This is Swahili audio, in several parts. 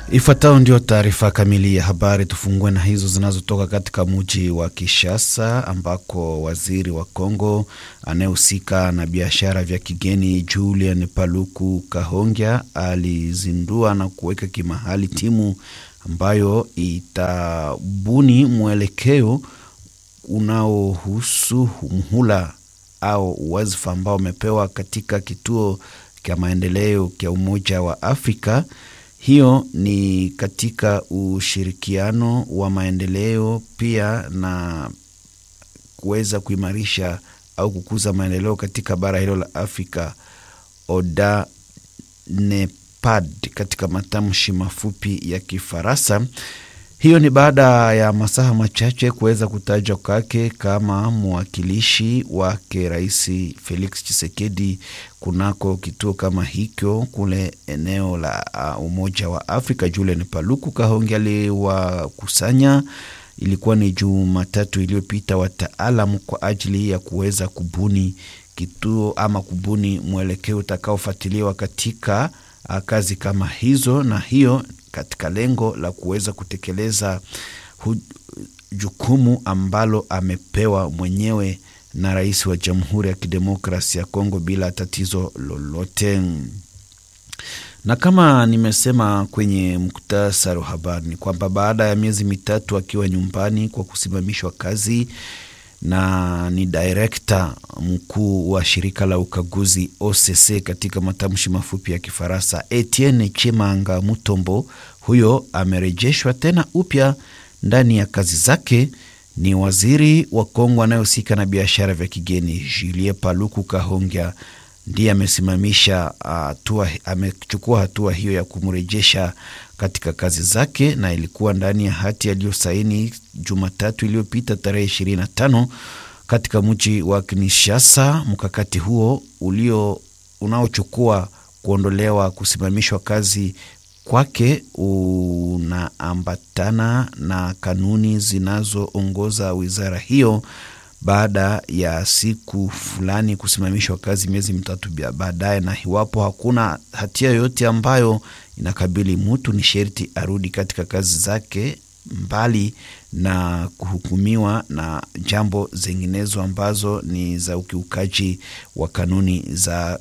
Ifuatayo ndio taarifa kamili ya habari. Tufungue na hizo zinazotoka katika mji wa Kinshasa ambako waziri wa Kongo anayehusika na biashara vya kigeni Julian Paluku Kahongya alizindua na kuweka kimahali timu ambayo itabuni mwelekeo unaohusu mhula au wazifa ambao umepewa katika kituo cha maendeleo cha Umoja wa Afrika. Hiyo ni katika ushirikiano wa maendeleo pia na kuweza kuimarisha au kukuza maendeleo katika bara hilo la Afrika, ODA NEPAD katika matamshi mafupi ya Kifaransa. Hiyo ni baada ya masaha machache kuweza kutajwa kwake kama mwakilishi wake Rais Felix Tshisekedi kunako kituo kama hicho kule eneo la uh, Umoja wa Afrika. Julian Paluku Kahonge aliwakusanya, ilikuwa ni Jumatatu iliyopita, wataalam kwa ajili ya kuweza kubuni kituo ama kubuni mwelekeo utakaofuatiliwa katika uh, kazi kama hizo, na hiyo katika lengo la kuweza kutekeleza jukumu ambalo amepewa mwenyewe na rais wa Jamhuri ya Kidemokrasia ya Kongo bila tatizo lolote. Na kama nimesema kwenye muktasari wa habari ni kwamba baada ya miezi mitatu akiwa nyumbani kwa kusimamishwa kazi na ni direkta mkuu wa shirika la ukaguzi OCC katika matamshi mafupi ya Kifaransa, Etienne Chimanga Mutombo, huyo amerejeshwa tena upya ndani ya kazi zake. Ni waziri wa Kongo anayehusika na biashara vya kigeni Julien Paluku Kahongya ndiye amesimamisha hatua, amechukua hatua hiyo ya kumrejesha katika kazi zake, na ilikuwa ndani ya hati aliyosaini Jumatatu iliyopita tarehe 25 katika mji wa Kinshasa. Mkakati huo ulio unaochukua kuondolewa kusimamishwa kazi kwake unaambatana na kanuni zinazoongoza wizara hiyo baada ya siku fulani kusimamishwa kazi miezi mitatu baadaye, na iwapo hakuna hatia yoyote ambayo inakabili mtu, ni sherti arudi katika kazi zake, mbali na kuhukumiwa na jambo zinginezo ambazo ni za ukiukaji wa kanuni za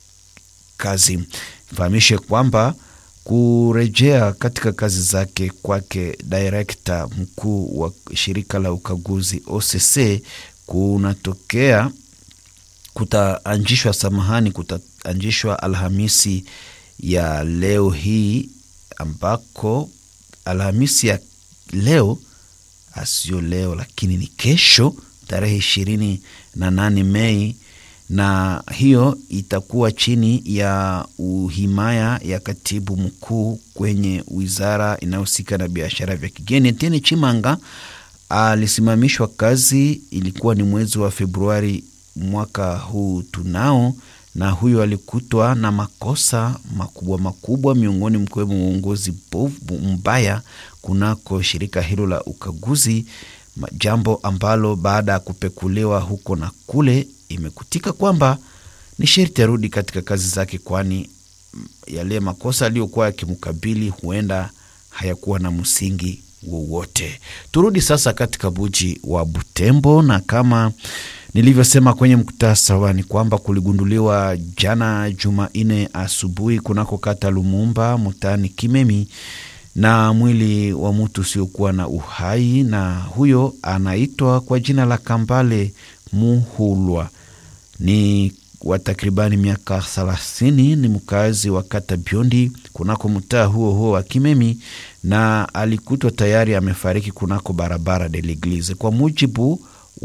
kazi. Fahamishe kwamba kurejea katika kazi zake kwake direkta mkuu wa shirika la ukaguzi OCC kunatokea kutaanjishwa, samahani, kutaanjishwa Alhamisi ya leo hii, ambako Alhamisi ya leo asio leo lakini ni kesho tarehe ishirini na nane Mei na hiyo itakuwa chini ya uhimaya ya katibu mkuu kwenye wizara inayohusika na biashara vya kigeni. Etienne Chimanga alisimamishwa kazi, ilikuwa ni mwezi wa Februari mwaka huu tunao, na huyo alikutwa na makosa makubwa makubwa, miongoni mkiwemo uongozi mbaya kunako shirika hilo la ukaguzi, jambo ambalo baada ya kupekuliwa huko na kule imekutika kwamba ni sherti arudi katika kazi zake, kwani yale makosa aliyokuwa yakimkabili huenda hayakuwa na msingi wowote. Turudi sasa katika buji wa Butembo, na kama nilivyosema kwenye muktasari ni kwamba kuligunduliwa jana Jumanne asubuhi kunako kata Lumumba mtaani Kimemi na mwili wa mtu usiokuwa na uhai, na huyo anaitwa kwa jina la Kambale Muhulwa ni wa takribani miaka thelathini. Ni mkazi wa kata Biondi kunako mtaa huo huo wa Kimemi, na alikutwa tayari amefariki kunako barabara de l'Eglise. Kwa mujibu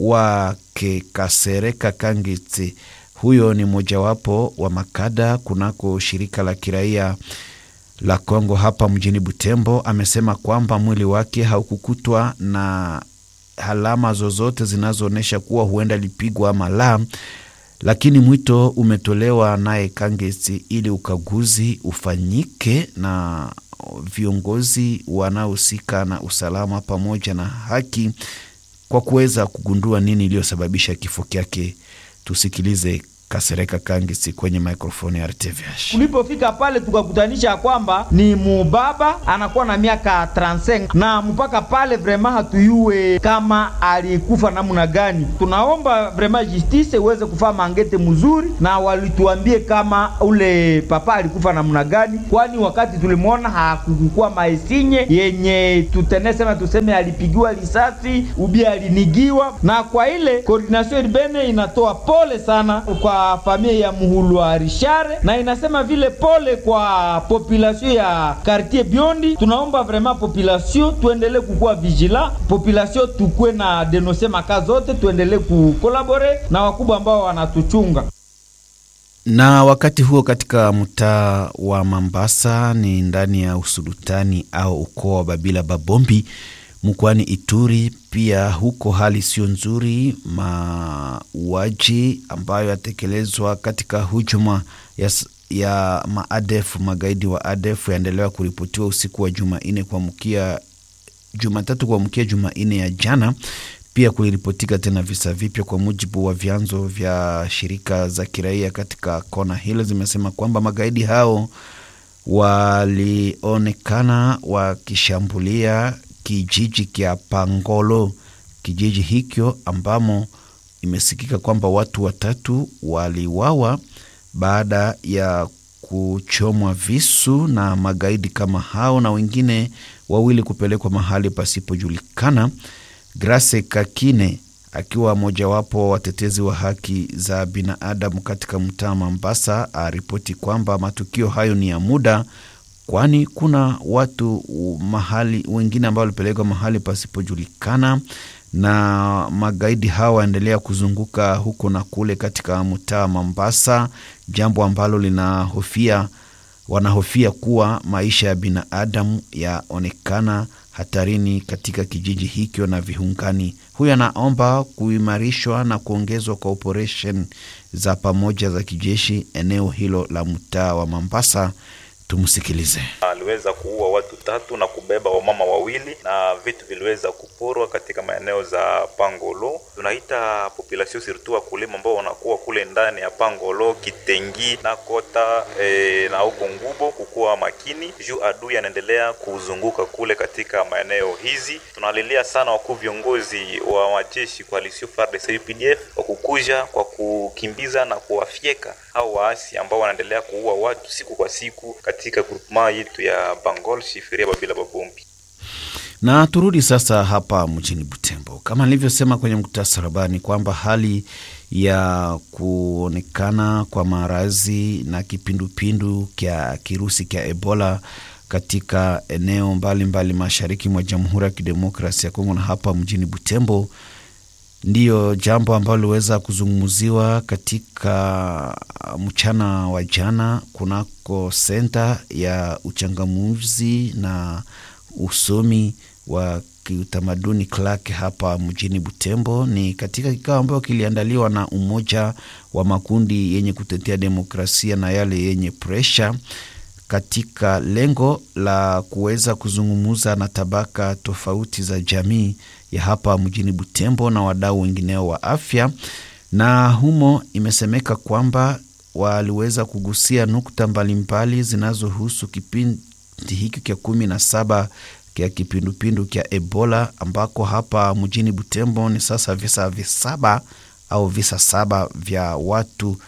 wake Kasereka Kangetse, huyo ni mojawapo wa makada kunako shirika la kiraia la Kongo hapa mjini Butembo, amesema kwamba mwili wake haukukutwa na alama zozote zinazoonyesha kuwa huenda alipigwa ama la, lakini mwito umetolewa naye Kangesi ili ukaguzi ufanyike na viongozi wanaohusika na usalama pamoja na haki kwa kuweza kugundua nini iliyosababisha kifo kyake. Tusikilize Kasereka Kangisi kwenye maikrofoni ya RTVH. Tulipofika pale tukakutanisha kwamba ni mubaba anakuwa na miaka 35 na mpaka pale vrema hatuyue kama alikufa namna gani. Tunaomba vrema justice iweze kufaa mangete mzuri, na walituambie kama ule papa alikufa namna gani, kwani wakati tulimwona hakukukuwa maesinye yenye tutenesema tuseme alipigiwa risasi ubi alinigiwa. Na kwa ile coordination urbane inatoa pole sana kwa familia ya Muhulwa Rishare na inasema vile pole kwa population ya quartier Biondi. Tunaomba vraiment population tuendelee kukuwa vigila, population tukue na denonse maka zote, tuendelee kukolabore na wakubwa ambao wanatuchunga. Na wakati huo katika mtaa wa Mambasa ni ndani ya usulutani au ukoo wa Babila Babombi mkoani Ituri. Pia huko hali sio nzuri, mauaji ambayo yatekelezwa katika hujuma ya, ya maadef magaidi wa ADF yaendelewa kuripotiwa usiku wa Jumanne kuamkia Jumatatu kuamkia Jumanne ya jana. Pia kuliripotika tena visa vipya, kwa mujibu wa vyanzo vya shirika za kiraia katika kona hilo, zimesema kwamba magaidi hao walionekana wakishambulia kijiji kya Pangolo. Kijiji hicho ambamo imesikika kwamba watu watatu waliwawa baada ya kuchomwa visu na magaidi kama hao, na wengine wawili kupelekwa mahali pasipojulikana. Grace Kakine akiwa mojawapo wa watetezi wa haki za binadamu katika mtaa Mambasa aripoti kwamba matukio hayo ni ya muda kwani kuna watu mahali wengine ambao walipelekwa mahali pasipojulikana, na magaidi hawa waendelea kuzunguka huko na kule katika mtaa Mombasa, jambo ambalo linahofia wanahofia kuwa maisha ya binadamu yaonekana hatarini katika kijiji hicho na viungani. Huyo anaomba kuimarishwa na kuongezwa kwa operesheni za pamoja za kijeshi eneo hilo la mtaa wa Mombasa. Tumsikilize. Aliweza kuua watu tatu na kubeba wamama wawili na vitu viliweza kuporwa katika maeneo za Pangolo. Tunaita population surtout wakulima ambao wanakuwa kule ndani ya Pangolo, Kitengi na Kota e, na huko Ngubo, kukuwa makini juu adui anaendelea kuzunguka kule katika maeneo hizi. Tunalilia sana wakuu viongozi wa majeshi coalition FARDC UPDF kwa kukuja kwa kukimbiza na kuwafyeka au waasi ambao wanaendelea kuua watu siku kwa siku katika groupement yetu ya Bangol Shifiria Babila Babombi. Na turudi sasa hapa mjini Butembo, kama nilivyosema kwenye muktasari habari kwamba hali ya kuonekana kwa maradhi na kipindupindu kya kirusi kya Ebola katika eneo mbalimbali mbali mashariki mwa Jamhuri ya Kidemokrasia ya Kongo na hapa mjini Butembo ndiyo jambo ambalo liweza kuzungumziwa katika mchana wa jana kunako senta ya uchangamuzi na usomi wa kiutamaduni Clark hapa mjini Butembo. Ni katika kikao ambayo kiliandaliwa na umoja wa makundi yenye kutetea demokrasia na yale yenye presha katika lengo la kuweza kuzungumza na tabaka tofauti za jamii ya hapa mjini Butembo na wadau wengineo wa afya, na humo imesemeka kwamba waliweza kugusia nukta mbalimbali zinazohusu kipindi hiki kya kumi na saba kya kipindupindu kya Ebola ambako hapa mjini Butembo ni sasa visa visaba au visa saba vya watu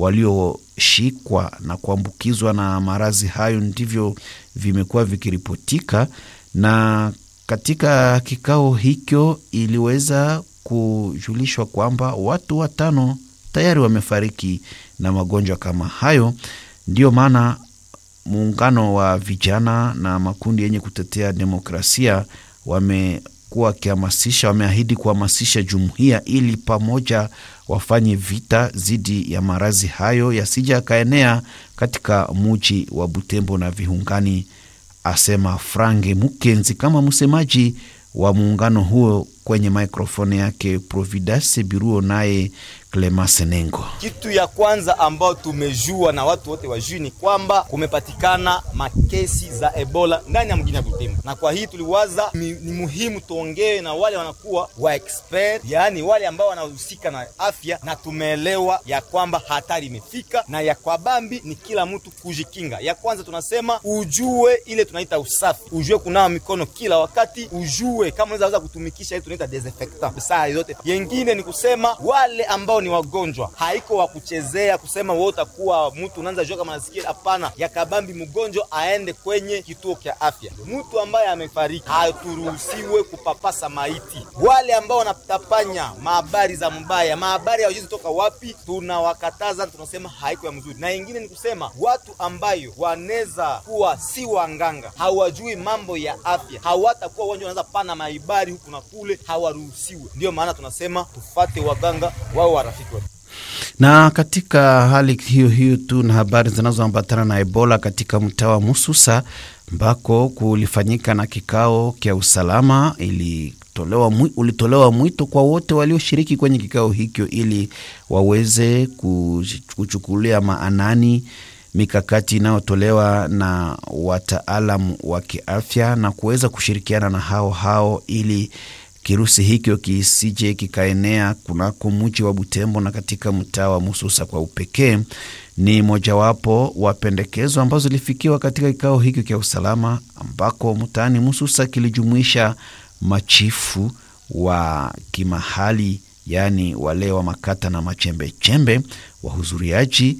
walioshikwa na kuambukizwa na maradhi hayo ndivyo vimekuwa vikiripotika. Na katika kikao hicho iliweza kujulishwa kwamba watu watano tayari wamefariki na magonjwa kama hayo. Ndiyo maana muungano wa vijana na makundi yenye kutetea demokrasia wamekuwa wakihamasisha, wameahidi kuhamasisha jumuiya ili pamoja wafanye vita dhidi ya maradhi hayo yasija yakaenea katika muji wa Butembo na viungani, asema Frange Mukenzi kama msemaji wa muungano huo kwenye maikrofoni yake Providence Biruo naye Clemence Nengo. Kitu ya kwanza ambayo tumejua na watu wote wajui ni kwamba kumepatikana makesi za Ebola ndani ya mjini ya Butembo, na kwa hii tuliwaza ni, ni muhimu tuongee na wale wanakuwa wa expert, yaani wale ambao wanahusika na afya, na tumeelewa ya kwamba hatari imefika na ya kwa bambi ni kila mtu kujikinga. Ya kwanza tunasema ujue ile tunaita usafi, ujue kunawa mikono kila wakati, ujue kama unaweza weza kutumikisha ile tunaita desinfectant saa yote. Yengine ni kusema wale ambao ni wagonjwa, haiko wa kuchezea kusema wewe utakuwa mtu unaanza jua kama nasikia. Hapana, ya kabambi mgonjwa aende kwenye kituo cha afya. Mtu ambaye amefariki haturuhusiwe kupapasa maiti. Wale ambao wanatapanya mahabari za mbaya, mahabari hawajui toka wapi, tunawakataza, tunasema haiko ya mzuri. Na ingine ni kusema watu ambayo wanaweza kuwa si wanganga, hawajui mambo ya afya, hawatakuwa wanja wanaweza pana maibari huku na kule, hawaruhusiwe. Ndiyo maana tunasema tufate waganga wao warafiki wetu. Na katika hali hiyo hiyo tu na habari zinazoambatana na Ebola katika mtaa wa Mususa ambako kulifanyika na kikao kya usalama ilitolewa, ulitolewa mwito kwa wote walioshiriki kwenye kikao hicho ili waweze kuchukulia maanani mikakati inayotolewa na wataalamu wa kiafya na kuweza kushirikiana na hao hao ili kirusi hicho kisije kikaenea kunako mji wa Butembo na katika mtaa wa Mususa kwa upekee. Ni mojawapo wa pendekezo ambazo zilifikiwa katika kikao hiki cha usalama, ambako mtaani Mususa kilijumuisha machifu wa kimahali, yaani wale wa makata na machembechembe. Wahudhuriaji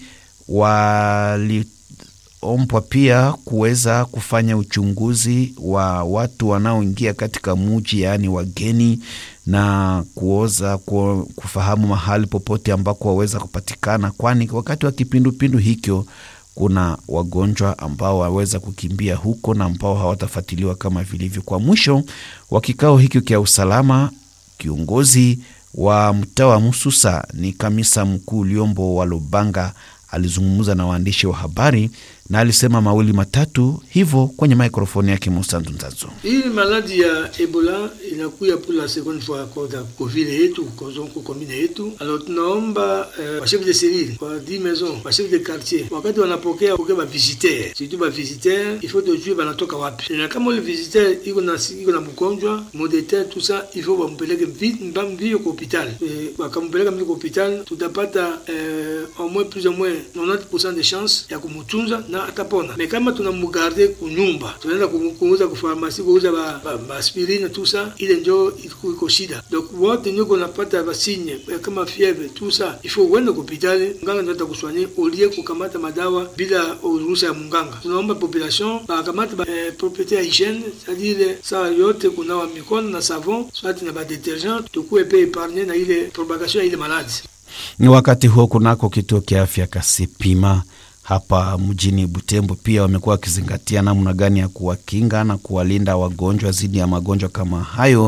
wali ombwa pia kuweza kufanya uchunguzi wa watu wanaoingia katika muji, yaani wageni, na kuoza kufahamu mahali popote ambako waweza kupatikana, kwani wakati wa kipindupindu hikyo kuna wagonjwa ambao waweza kukimbia huko na ambao hawatafuatiliwa kama vilivyo. Kwa mwisho wa kikao hikyo cha usalama, kiongozi wa mtaa wa Mususa ni kamisa mkuu Liombo wa Lubanga alizungumza na waandishi wa habari na alisema mawili matatu hivyo kwenye mikrofoni yake Musanzu Nzazo. Hii maladi ya Ebola inakuya pour la seconde fois kwa covid yetu kozonko komine yetu. Alors tunaomba eh, wa chef de cellule wa di maison wa chef de quartier wakati wanapokea pokea ba visiteur surtout ba visiteur il faut tujue banatoka wapi, na kama ule visiteur iko na iko na mgonjwa modete tout ça il faut bampeleke vite mbio kwa hospital eh, wakampeleka mbio kwa hospital tutapata eh, au moins plus ou moins 90% de chance ya kumutunza na atapona. Me kama tunamugarde kunyumba, tunaenda kuuza kufarmasi, kuuza ba, ba, ba aspirine tout ça, ile njo iko shida. Donc wote ndio kunapata basinye kama fievre tout ça, il faut uende kupitali, mganga ndio atakuswanye ulie kukamata madawa bila ruhusa ya munganga. Tunaomba population bakamata ba, eh, propriete ya hygiene, c'est-à-dire saa yote kunawa mikono na savon soit na ba detergent, tukuwe pe epargne na ile propagation ya ile maladi. Ni wakati huo kunako kituo kia afya Kasipima hapa mjini Butembo pia wamekuwa wakizingatia namna gani ya kuwakinga na kuwalinda wagonjwa dhidi ya magonjwa kama hayo,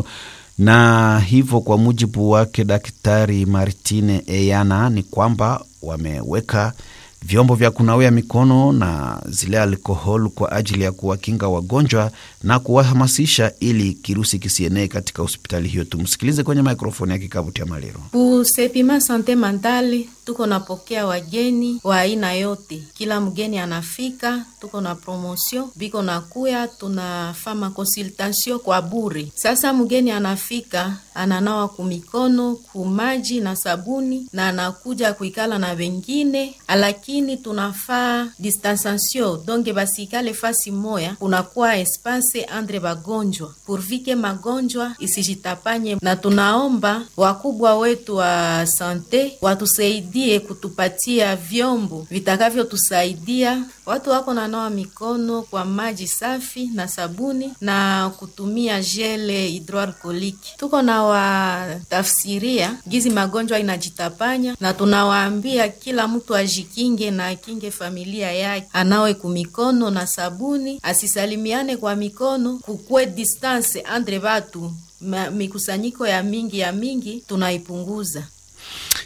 na hivyo kwa mujibu wake Daktari Martine Eyana ni kwamba wameweka vyombo vya kunawia mikono na zile alkohol kwa ajili ya kuwakinga wagonjwa na kuwahamasisha ili kirusi kisienee katika hospitali hiyo. Tumsikilize kwenye mikrofoni ya kikabu cha Maliro. Kusepima sante mentale, tuko napokea wageni wa aina yote, kila mgeni anafika, tuko na promotion biko nakuya, tunafama consultation kwa bure. Sasa mgeni anafika ananawa kumikono kumaji na sabuni na anakuja kuikala na wengine, lakini tunafaa distanciation donge basikale fasi moya, kunakuwa espace andre bagonjwa purvike magonjwa isijitapanye, na tunaomba wakubwa wetu wa sante watusaidie kutupatia vyombo vitakavyotusaidia watu wako nanawa mikono kwa maji safi na sabuni na kutumia jele hidroalkoliki. Tuko na watafsiria gizi magonjwa inajitapanya, na tunawaambia kila mtu ajikinge na akinge familia yake, anawe kumikono na sabuni, asisalimiane kwa mikono, kukwe distance andre batu, mikusanyiko ya mingi ya mingi tunaipunguza.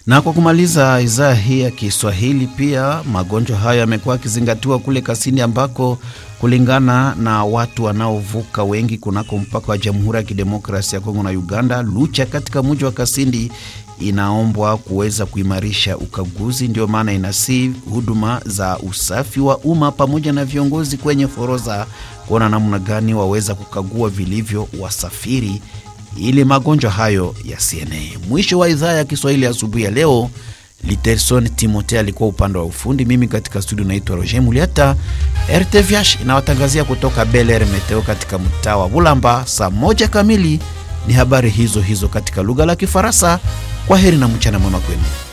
Na kwa kumaliza idhaa hii ya Kiswahili, pia magonjwa hayo yamekuwa yakizingatiwa kule Kasini, ambako kulingana na watu wanaovuka wengi kunako mpaka wa Jamhuri ya Kidemokrasia ya Kongo na Uganda, Lucha katika mji wa Kasindi inaombwa kuweza kuimarisha ukaguzi. Ndio maana inasi huduma za usafi wa umma pamoja na viongozi kwenye forodha kuona namna gani waweza kukagua vilivyo wasafiri ili magonjwa hayo yasienee. Mwisho wa idhaa ya Kiswahili asubuhi ya, ya leo. Literson Timote alikuwa upande wa ufundi, mimi katika studio naitwa Roger Muliata. RTVH inawatangazia kutoka Bel Air Meteo katika mtaa wa Bulamba. Saa moja kamili ni habari hizo hizo katika lugha la Kifaransa. Kwa heri na mchana mwema kwenu.